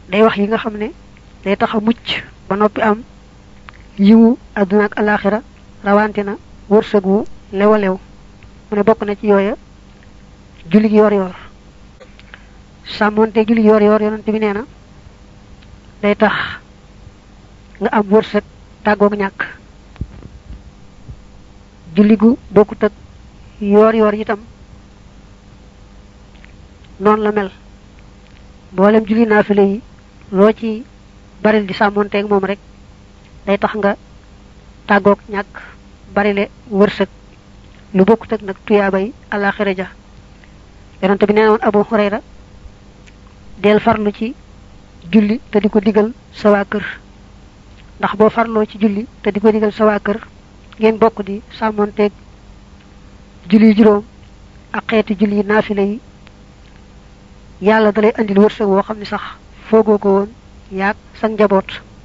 day wax yi nga xam ne day tax a mucc ba noppi am yiwu àdduna ak alaxira rawante na wërsëg wu lewa lew mu ne bokk na ci yooya julli yor yor sàmmonte julli yor yor yonante bi nee na day tax nga am wërsëg tàggoog ñàkk julli gu bokkut ak yor yor itam noonu la mel mboolem julli naafile yi loo ci baril di sàmmonteeg moom rek day tax nga tàggoog ñàkk barile wërsëg lu bokkut ak nag tuyaabay alaxira ja yonante bi nee woon abu hurayra del farlu ci julli te di ko digal sa waa kër ndax boo farloo ci julli te di ko digal sa waa kër ngeen bokk di sàmmonteeg julli juróom ak xeeti julli naafile yi yàlla dalay andil wërsëg woo xam ne sax foogoo ko woon yaag sa njaboot